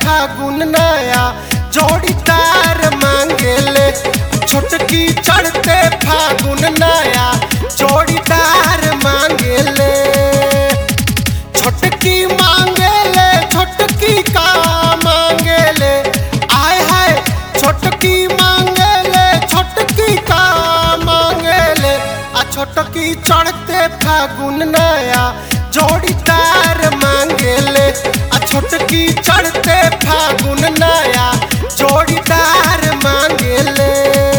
फागुन नया जोड़ीदार मांगेले छोटकी चढ़ते फागुन नया जोड़ीदार मांगेले छोटकी मांगेले छोटकी का मांगेले आय हाय छोटकी मांगेले छोटकी का मांगेले आ छोटकी चढ़ते फागुन नया जोड़ीदार मांगेले आ छोटकी चढ़ते फागुन नया जोड़ीदार मांगेले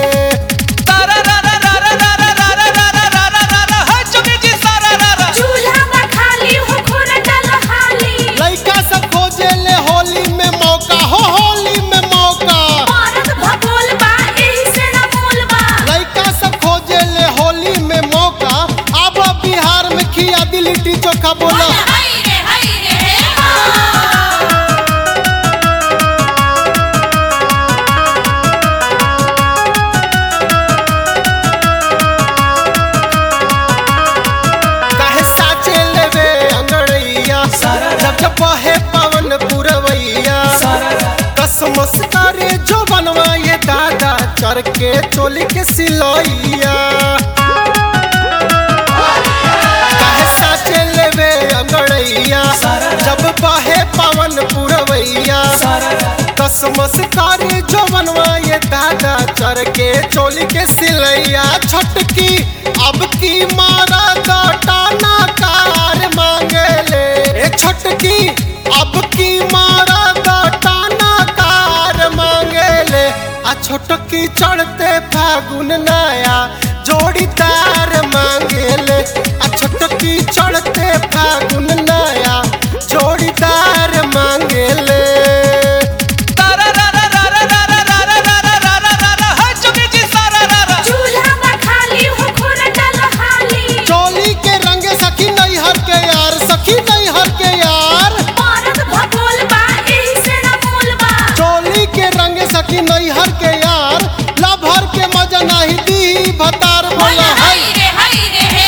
चूल्हा में खाली हो खुर डल हाली लइका सब खोजेले होली में मौका हो होली में मौका औरत भगोल बा एही से न मोल बा लइका सब खोजेले होली में मौका अब बिहार में खिया दी लिट्टी चोखा बोला हाय रे हाय रे हे काहे साचे लेवे अंगड़ैया जब जब बहे पवन पुरवैया कसमस करे जो बनवाए दादा चर के चोली के सिलैया काहे साचे लेवे अंगड़ैया जब बहे पवन पुरवैया कसमस करे जो बनवाए दादा चर के चोली के सिलैया छटकी अब की मारा टाना कार मांगेले ए छटकी अब की मारा टाना कार मांगेले आ छोटकी चढ़ते फागुन नया जोड़ीदार मांगेले आ छोटकी चढ़ते फागुन नया जोड़ीदार मांगेले चूल्हा में खाली हो खुर डल हाली चोली के रंग सखी नैहर के यार सखी नैहर के यार औरत भगोल बा एही से न मोल बा चोली के रंग सखी नैहर के यार लभर के मजा नहीं दी भतार बोला है हाय रे हाय रे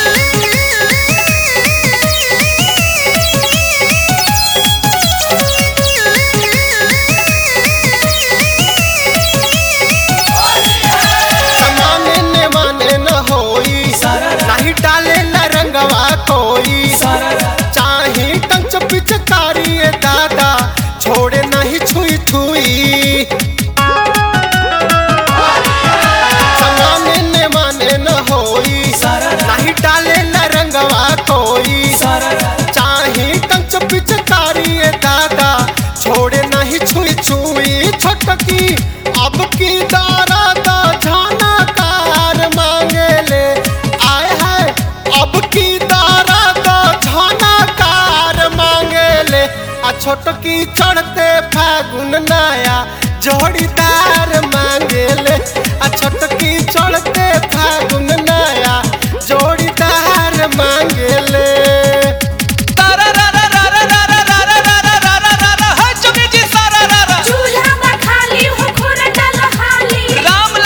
समाने ने माने न होई नहीं डाले न रंगवा कोई चाहे कंच पिचकारी ए दादा छोड़े नहीं छुई छुई समाने ने माने न होई नहीं डाले न रंगवा कोई चाहे कंच पिचकारी ए दादा छोड़े नहीं छुई छुई छटकी अब की दारा दा झाना कार मांगेले आय हाय अब की दारा दा झाना कार मांगेले आ छोटकी चढ़ते फागुन नया जोड़ीदार मांगेले आ छोटकी चढ़ते फागुन नया जोड़ीदार मांगेले चूल्हा में खाली हो खुर डल हाली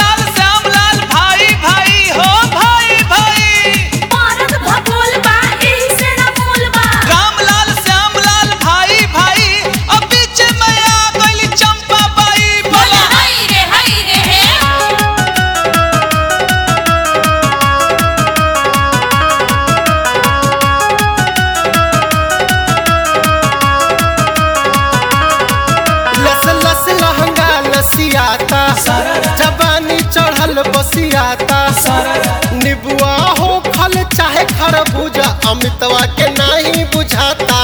औरत भगोल बा एही से न मोल बा हाय रे हाय रे हे लस लस लहंगा लसियाता जवानी चढ़ल बसियाता निबुआ हो खल चाहे खरबूजा अमितवा के नहीं बुझाता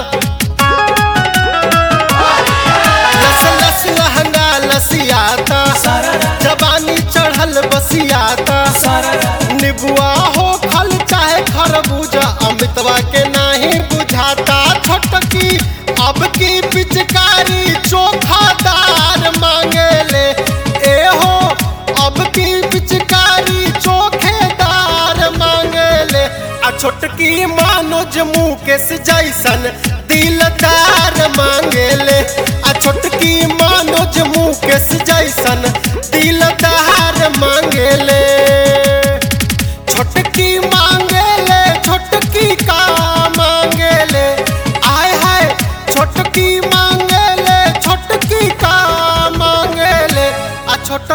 लस लस लहंगा लसियाता जवानी चढ़ल बसियाता निबुआ हो खल चाहे खरबूजा अमितवा के नहीं बुझाता छोटकी अब की पिचकारी चोखादार मांगेले ए हो अब की पिचकारी चोखेदार मांगेले आ छोटकी मानोज मुकेश जैसन दिलदार मांगेले आ छोटकी मानोज मुकेश जैसन दिलदार मांगेले छोटकी मांगेले छोटकी का मांगेले आय हाय छोटकी मांगेले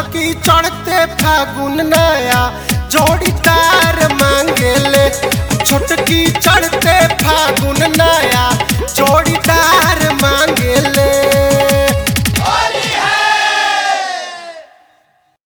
छोटकी चढ़ते फागुन नया जोड़ीदार मांगेले छोटकी चढ़ते फागुन नया जोड़ीदार मांगेले